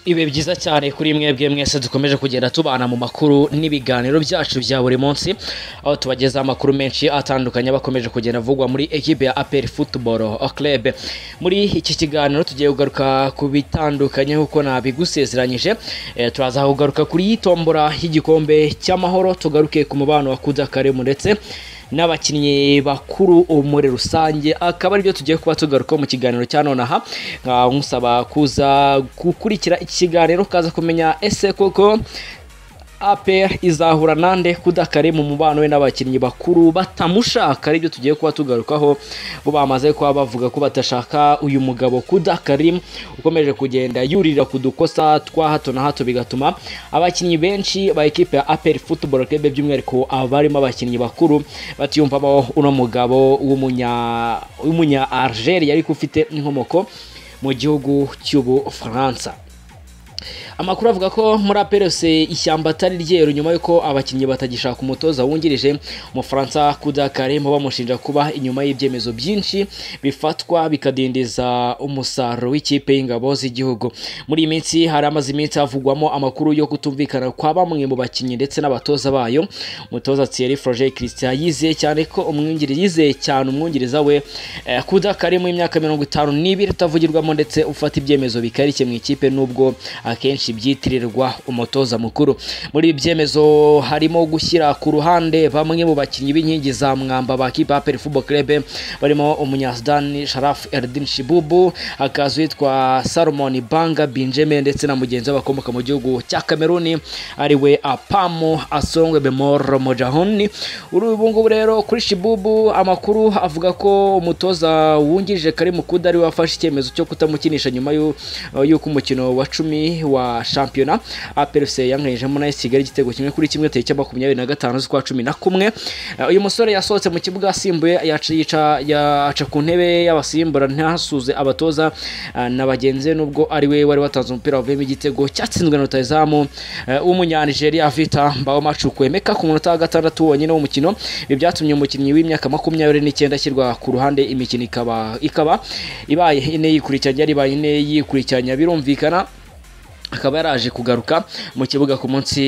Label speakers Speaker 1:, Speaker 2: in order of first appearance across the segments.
Speaker 1: ibihe byiza cyane kuri mwebwe mwese dukomeje kugenda tubana mu makuru n'ibiganiro byacu bya buri munsi aho tubagezaho amakuru menshi atandukanye bakomeje kugenda avugwa muri ekipe ya aperi futuboro club muri iki kiganiro tugiye kugaruka ku bitandukanye nk'uko nabigusezeranyije Eh, turaza kugaruka kuri y'itombora y'igikombe cy'amahoro tugaruke ku mubano wa kudakaremu ndetse n'abakinnyi bakuru muri rusange akaba aribyo tugiye kuba tugarukaho mu kiganiro cya nonaha nkaba musaba kuza gukurikira iki kiganiro ukaza kumenya ese koko APR izahura nande kudakare mu mubano we n'abakinnyi bakuru batamushaka aribyo tugiye kuba tugarukaho bo bamaze kuba bavuga ko badashaka uyu mugabo kudakare ukomeje kugenda yurira ku dukosa twa hato na hato bigatuma abakinnyi benshi ba ekipe ya APR Football Club by'umwihariko abarimo abakinnyi bakuru batiyumvamo uno mugabo w'umunya w'umunya Algeria ariko ufite inkomoko mu gihugu cy'ubufaransa amakuru avuga ko muri aperose ishyamba atari ryeru nyuma y'uko abakinnyi batagishaka umutoza wungirije umufaransa kudakare mu bamushinja kuba inyuma y'ibyemezo byinshi bifatwa bikadindiza umusaruro w'ikipe y'ingabo z'igihugu muri iyi minsi hari amaze iminsi havugwamo amakuru yo kutumvikana kwa bamwe mu bakinnyi ndetse n'abatoza bayo umutoza Thierry Froger Christian yizeye cyane ko umwungiri yizeye cyane umwungiriza we eh, kudakare mu myaka mirongo itanu n'ibiri utavugirwamo ndetse ufata ibyemezo bikarishye mu ikipe nubwo akenshi byitirirwa umutoza mukuru muri ibi byemezo harimo gushyira ku ruhande bamwe mu bakinnyi b'inkingi za mwamba ba kipe ya Football Club barimo umunyasudani Sharaf Erdin Shibubu hakaza uwitwa Salomon Banga Benjamin ndetse na mugenzi we bakomoka mu gihugu cya Kameruni ariwe Apamo Asongwe Bemor Mojahoni uri ubu ngubu rero kuri Shibubu amakuru avuga ko umutoza wungirije Karim Kuda ari we wafashe icyemezo cyo kutamukinisha nyuma y'u- y'uko umukino wa cumi wa shampiyona APRC yankanijemo na AS Kigali igitego kimwe kuri kimwe tariki ya makumyabiri na gatanu z'ukwa cumi na kumwe Eh, uyu musore yasohotse mu kibuga asimbuye yaca yica- yaca ku ntebe y'abasimbura ntasuze abatoza eh, na bagenzi be nubwo ari we wari watanze umupira wavuyemo igitego cyatsinzwe na rutahizamu eh, w'umunyanigeriya vita mbaho macukwemeka ku munota wa gatandatu wonyine w'umukino ibi byatumye umukinnyi w'imyaka makumyabiri n'icyenda ashyirwa ku ruhande imikino ikaba ikaba ibaye ine yikurikiranya yari ine yikurikiranya birumvikana akaba yaraje kugaruka mu kibuga ku munsi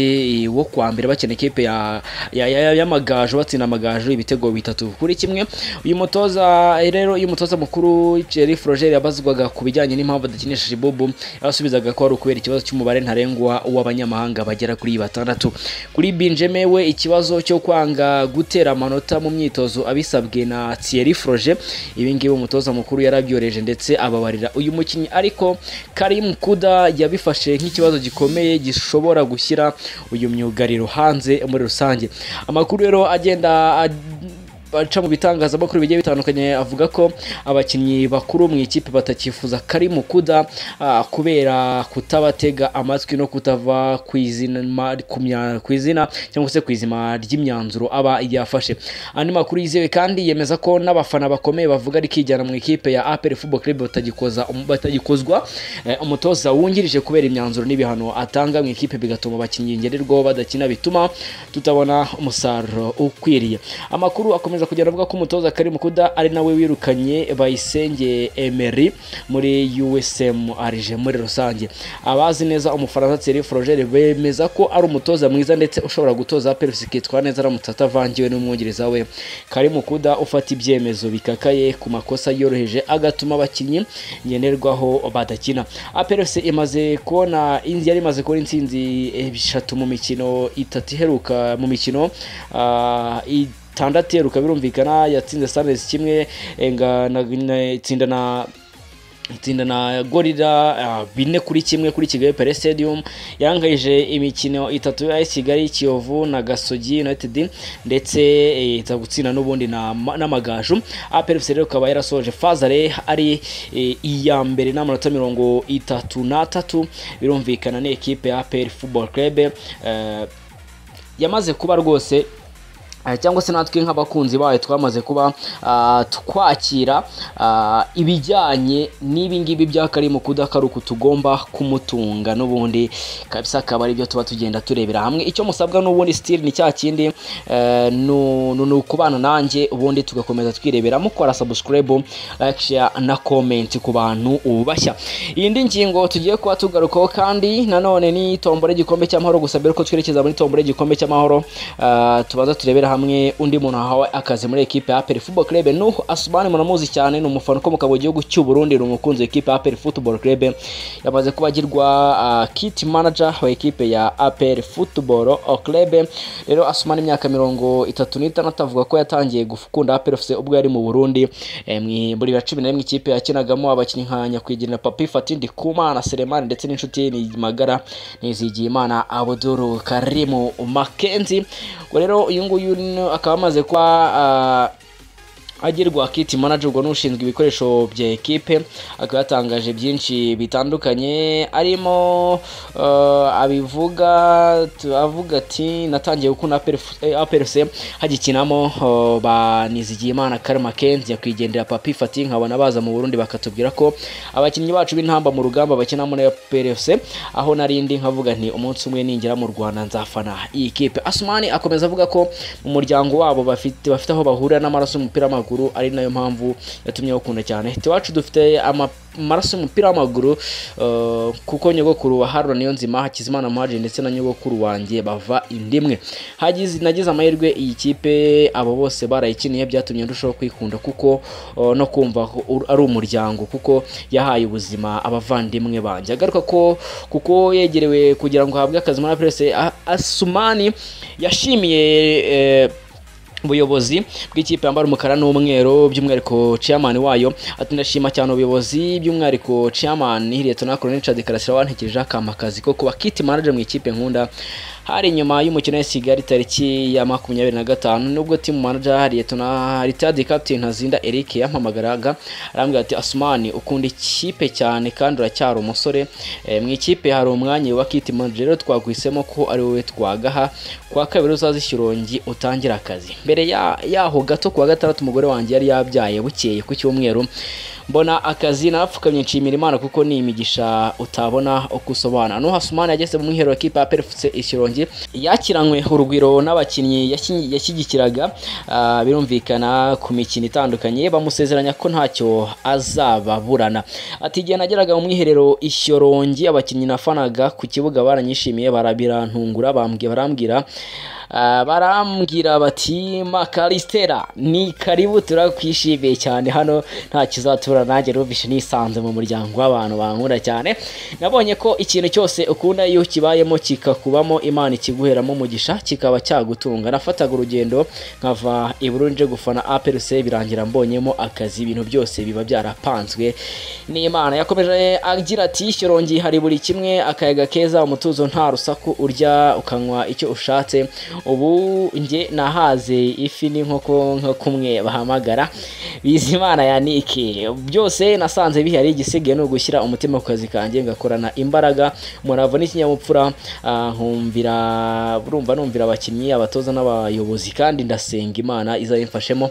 Speaker 1: wo kuwa mbere bakina ikipe ya- ya- ya- y'amagaju batsinda amagaju ibitego bitatu kuri kimwe uyu mutoza rero iyo umutoza mukuru Thierry Froger yabazwaga ku bijyanye n'impamvu adakinisha Shibubu yasubizaga ko ari ukubera ikibazo cy'umubare ntarengwa w'abanyamahanga bagera kuri batandatu kuri Benjamin we ikibazo cyo kwanga gutera amanota mu myitozo abisabwe na Thierry Froger ibi ngibi umutoza mukuru yarabyoreje ndetse ababarira uyu mukinnyi ariko Karim Kuda yabifashe nk'ikibazo gikomeye gishobora gushyira uyu myugariro hanze muri rusange amakuru rero agenda ad- baca mu bitangazamakuru bigiye bitandukanye avuga ko abakinnyi bakuru mu ikipe batakifuza kari mu kuda ah, kubera kutabatega amatwi no kutava ku izina ma- ku mya- ku izina cyangwa se ku izima ry'imyanzuro aba yafashe andi makuru yizewe kandi yemeza ko n'abafana bakomeye bavuga ari kwijyana mu ikipe ya APR Football Club batagikoza batagikozwa eh, umutoza wungirije kubera imyanzuro n'ibihano atanga mu ikipe bigatuma abakinnyi ngererwaho badakina bituma tutabona umusaruro ukwiriye amakuru akomeza kugenda avuga ko umutoza Karim Kuda ari nawe wirukanye Bayisenge Emery muri USM Alger muri rusange abazi neza umufaransa Thierry Froger bemeza ko ari umutoza mwiza ndetse ushobora gutoza Pervis kitwara neza aramutse atavangiwe n'umwungiriza we Karim Kuda ufata ibyemezo bikakaye ku makosa yoroheje agatuma abakinnyi ngenerwaho badakina APRC imaze kubona inzi yari imaze kubona intsinzi eshatu mu mikino itatu iheruka mu mikino ah, itandatu iheruka birumvikana yatsinze Sunrise kimwe enga na, na, itsinda na itsinda na gorira ah, bine kuri kimwe kuri kigali pere stadium yangayije imikino itatu ya AS kigali kiyovu na gasogi united ndetse eh, iza gutsinda n'ubundi na- n'amagaju aperfc rero ikaba yarasoje fazare ari eh, iya mbere n'amanota mirongo itatu n'atatu birumvikana ni ekipe ya APR football club eh, yamaze kuba rwose Eh, cyangwa se natwe nk'abakunzi bayo twamaze kuba ah, twakira ah, ibijyanye n'ibi ngibi bya karimu kudakaruka tugomba kumutunga n'ubundi kabisa akaba aribyo tuba tugenda turebera hamwe icyo musabwa n'ubundi sitiri ni cya kindi eh, nu- nu- ni ukubana nanjye ubundi tugakomeza twirebera mukora sabusikarayibu like share na komenti ku bantu ubashya iyi ndi ngingo tugiye kuba tugarukaho kandi nanone ni tombora y'igikombe cy'amahoro gusa mbere ko twerekeza muri tombora y'igikombe cy'amahoro ah, tubanza turebera hamwe undi muntu wahawe akazi muri ekipe ya Aperi Football Club Nuhu Asumani munamuzi cyane ni umufana ukomoka mu gihugu cy'u Burundi ni umukunzi w'ikipe ya Aperi Football Club yamaze kuba agirwa ah, kit manager wa ekipe ya Aperi Football Club rero Asumani imyaka mirongo itatu n'itandatu avuga ko yatangiye gukunda Aperi FC ubwo yari mu Burundi eh, mwi- muri bibiri na cumi na rimwe ikipe yakinagamo abakinnyi nka nyakwigira Papi Fatin Ndikumana Selemani ndetse n'inshuti ye ni magara Nizigiyimana Abdul Karimu Mackenzie ubwo rero uyu nguyu ni- akaba amaze kuba ah, agirwa kiti manager ubwo n'ushinzwe ibikoresho bya ekipe akaba yatangaje byinshi bitandukanye arimo eh, abivuga tu- avuga ati natangiye gukunda APRC hagikinamo eh, ba Nizigiyimana Karma Kenzi yakwigendera Papi Fati nkabona baza mu Burundi bakatubwira ko abakinnyi bacu b'intamba mu rugamba bakina muri APRC aho narindi nkavuga nti umunsi umwe ningera mu Rwanda nzafana iyi kipe Asumani akomeza avuga ko mu muryango wabo bafite bafite aho bahurira n'amaraso y'umupira w'amaguru ari nayo mpamvu yatumye bakunda cyane iwacu dufite ama- amaraso y'umupira w'amaguru eh, kuko nyogokuru wa Haruna niyo nzima Hakizimana Muhaji ndetse na nyogokuru wanjye bava indimwe hagize nagize amahirwe iyi kipe abo bose barayikiniye byatumye ndushaho kwikunda kuko eh, no kumva ko ur- ari umuryango kuko yahaye ubuzima abavandimwe banjye agaruka ko kuko yegerewe kugira ngo ahabwe akazi muri Press Asumani yashimiye eh, ubuyobozi bw'ikipe yambara umukara n'umweru by'umwihariko chairman wayo ati ndashima cyane ubuyobozi by'umwihariko chairman Lieutenant Colonel Richard Karasira wantekereje akampa akazi ko kuba kit manager mu ikipe nkunda hari nyuma y'umukino wa Kigali tariki ya makumyabiri na gatanu nubwo team manager Lieutenant Richard Captain Ntazinda Eric yampamagaraga arambwira ati Asmani ukunda ikipe cyane kandi uracyari umusore Eh, mu ikipe hari umwanya wa kit manager rero twaguhisemo ko ari wowe twagaha kwa kabiri uzazishyura ikirongi utangira akazi mbere ya- yaho gato kuwa gatandatu umugore wanjye yari yabyaye bukeye ku cyumweru mbona akazi narapfukamye nshimira imana kuko ni imigisha utabona uko usobana nuha sumani yageze mu mwiherero w'ikipe ya perfuse ikirongi yakiranywe urugwiro n'abakinnyi yashi- yashyigikiraga ah, birumvikana ku mikino itandukanye bamusezeranya ko ntacyo azababurana ati igihe nageraga mu mwiherero ishyorongi abakinnyi nafanaga ku kibuga baranyishimiye barabirantungura bambwi- barambwira Ah, barambwira bati makaristera ni karibu turakwishimiye cyane hano nta kizatura nanjye numvise nisanze mu muryango w'abantu bankunda cyane nabonye ko ikintu cyose ukunda iyo kibayemo kikakubamo imana ikiguheramo umugisha kikaba cyagutunga nafataga urugendo nkava i Burundi nje gufana APRC birangira mbonyemo akazi ibintu byose biba byarapanzwe n'imana yakomeje agira ati shyorongi hari buri kimwe akayaga keza umutuzo nta rusaku urya ukanywa icyo ushatse ubu njye nahaze ifi n'inkoko nka kumwe bahamagara bizimana ya nike byose nasanze bihari igisigaye ni ugushyira umutima ku kazi kanjye ngakorana imbaraga umurava n'ikinyabupfura ah, nkumvira urumva numvira abakinnyi abatoza n'abayobozi kandi ndasenga imana izabimfashemo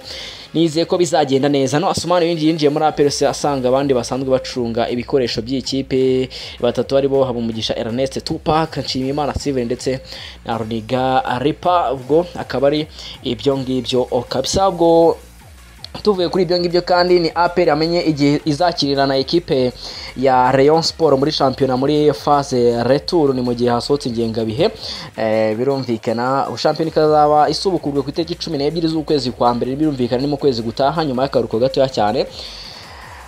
Speaker 1: nizeye ko bizagenda neza no asumani yinjiye yinjiye muri aperese asanga abandi basanzwe bacunga ibikoresho by'ikipe batatu aribo habumugisha Ernest Tupac Nshimiyimana Steven ndetse na Runiga Ripa ubwo akaba ari ibyo ngibyo kabisa ubwo tuvuye kuri ibyo ngibyo kandi ni APR yamenye igihe izakirira na ekipe ya Rayon Sport muri shampiyona muri phase retour ni mu gihe hasohotse ingengabihe eh, birumvikana shampiyona ikazaba isubukurwe ku itariki cumi n'ebyiri z'ukwezi kwa mbere birumvikana ni mu kwezi gutaha nyuma y'akaruhuko gatoya cyane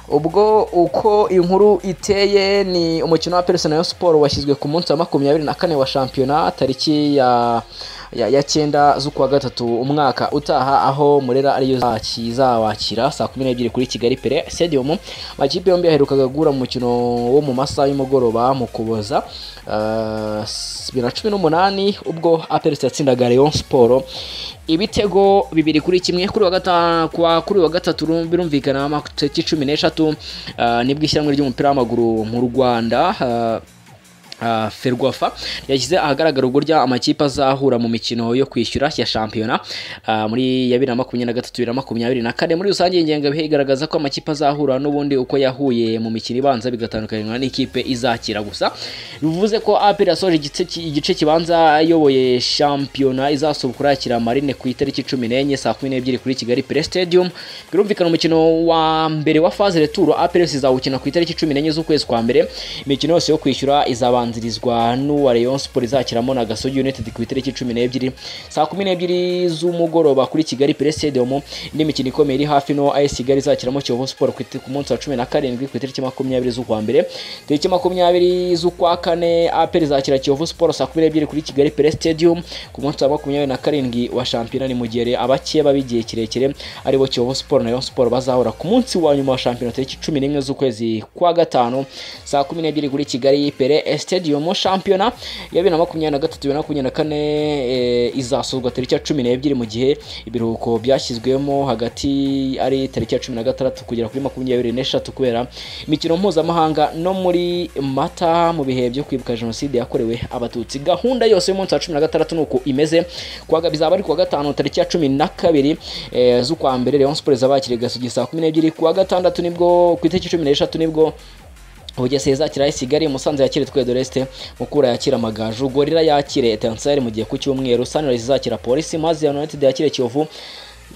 Speaker 1: ubwo uko inkuru iteye ni umukino wa Perse na Rayon Sport washyizwe ku munsi wa makumyabiri na kane wa shampiyona tariki ya ya, ya cyenda z'ukwa gatatu umwaka utaha aho murera ariyo izabakira saa kumi n'ebyiri kuri Kigali Pere Stadium amakipe yombi yaherukaga guhura mu mukino wo mu masaha y'umugoroba mu Kuboza eh, bibiri na cumi n'umunani ubwo Aperse yatsindaga Rayon Sport ibitego bibiri kuri kimwe kuri wa gata, kwa kuri wa gatatu rum- birumvikana amatariki cumi n'eshatu eh, nibwo ishyirahamwe ry'umupira w'amaguru mu Rwanda eh, Uh, ferwafa yashyize ahagaragara uburyo amakipe azahura mu mikino yo kwishyura ya shampiyona uh, muri ya bibiri na makumyabiri na gatatu bibiri na makumyabiri na kane muri rusange ingengabihe igaragaza ko amakipe azahura n'ubundi uko yahuye mu mikino ibanza bigatandukanywa n'ikipe izakira gusa bivuze ko apel yasoje igice ki- igice kibanza ayoboye shampiyona izasubukura yakira marine ku itariki cumi n'enye saa kumi n'ebyiri kuri kigali play stadium birumvikana umukino wa mbere wa faze returo apel izawukina ku itariki cumi n'enye z'ukwezi kwa mbere imikino yose yo kwishyura izabanzirizwa n'uwa Rayon Sport izakiramo na Gasogi United ku itariki cumi n'ebyiri saa kumi n'ebyiri z'umugoroba kuri Kigali Play Stadium indi mikino ikomeye iri hafi no AS Kigali izakiramo Kiyovu Sport ku iti- ku munsi wa cumi na karindwi ku itariki makumyabiri z'ukwa mbere tariki makumyabiri z'ukwa kane APR izakira Kiyovu Sport saa kumi n'ebyiri kuri Kigali Play Stadium ku munsi wa makumyabiri na karindwi wa shampiyona ni mu gihe re- abakeba b'igihe kirekire aribo Kiyovu Sport na Rayon Sport bazahura ku munsi wa nyuma wa shampiyona tariki cumi n'imwe z'ukwezi kwa gatanu saa kumi n'ebyiri kuri Kigali Pele Stadium shampiyona ya bibiri na makumyabiri na gatatu bibiri na makumyabiri na kane eh, izasozwa tariki ya cumi n'ebyiri mu gihe ibiruhuko byashyizwemo hagati ari tariki ya cumi na gatandatu kugera kuri makumyabiri n'eshatu kubera imikino mpuzamahanga no muri mata mu bihe byo kwibuka jenoside yakorewe abatutsi gahunda yose y'umunsi wa cumi na gatandatu ni uko imeze Kuwa ga- bizaba ari kuwa gatanu tariki ya cumi na kabiri eh, z'ukwa mbere Rayon Sports izabakiriye Gasogi saa kumi n'ebyiri kuwa gatandatu nibwo ku itariki cumi n'eshatu nibwo Bugesera izakira AS Kigali, Musanze yakire Twedo Leste, Mukura yakira Amagaju, Gorira yakire Etincelles mu gihe ku cyumweru, Sunrise izakira Police, Mazi United yakire Kiyovu,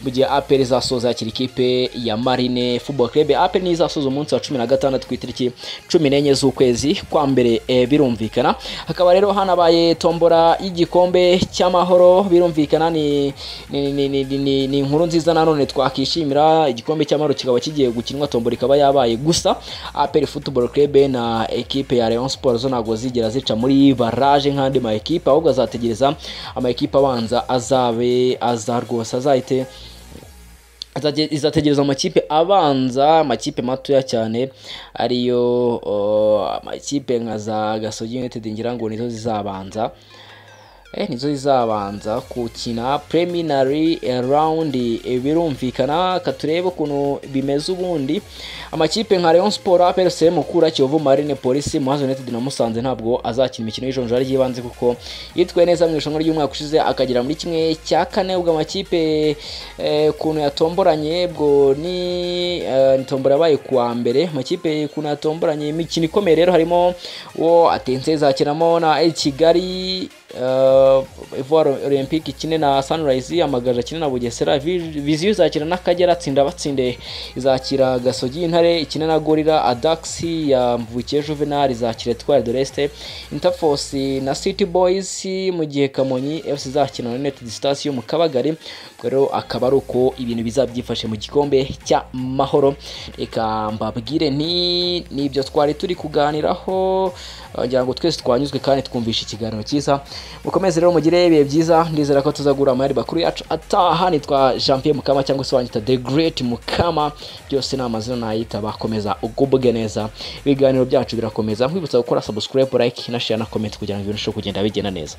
Speaker 1: mu gihe APR izasoza yakira ikipe ya Marine Football Club. APR niyo izasoza umunsi wa cumi na gatandatu ku itariki cumi n'enye z'ukwezi kwa mbere eh, birumvikana. Hakaba rero hanabaye tombora y'igikombe cy'amahoro birumvikana ni ni, ni, ni, ni, ni, ni inkuru nziza nanone twakishimira igikombe cy'amahoro kikaba kigiye gukinwa tombora ikaba yabaye gusa APR Football Club na ekipe ya Rayon Sports zo ntabwo zigera zica muri barrage nk'andi ma ekipe ahubwo azategereza ama ekipe abanza azabe aza rwose azahite Azage- izategereza amakipe abanza amakipe matoya cyane ariyo uh, amakipe nka za Gasogi United ngira ngo nizo zizabanza eh, nizo zizabanza gukina preliminary round eh, birumvikana katurebe ukuntu bimeze ubundi amakipe nka Rayon Sport APR FC Mukura Kiyovu Marine Police Muhazi United na Musanze ntabwo azakina imikino y'ijonjora ry'ibanze kuko yitwaye neza mu irushanwa ry'umwaka ushize akagera muri kimwe cya kane ubwo amakipe eh, kuntu yatomboranye bwo ni eh, ni tombora yabaye kuwa mbere amakipe kuntu yatomboranye imikino ikomeye rero harimo uwo atense izakinamo na AS Kigali uh, Ivoire Olympique ikine na Sunrise amagaje akine na Bugesera Vi- Viziyo izakira n'Akagera atsinda batsinde izakira Gasogi Intare ikine na Gorira Adax ya Mvukiye Juvenal izakira Etoile de l'Est Interforce na City Boys mu gihe Kamonyi FC izakina na United Stars yo mu Kabagari Ubwo rero akaba ari uko ibintu bizabyifashe mu gikombe cy'amahoro reka mbabwire nti nibyo twari turi kuganiraho Uh, ngira ngo twese twanyuzwe kandi twumvishe ikiganiro cyiza mukomeze rero mugire ibihe byiza ndizera ko tuzagura amahari bakuru yacu ataha nitwa jean pierre mukama cyangwa se wanyita the great mukama byose ni amazina nayita bakomeza ugubwe neza ibiganiro byacu birakomeza nkwibutsa gukora subscribe like na share na comment kugira ngo ibintu birusheho kugenda bigenda neza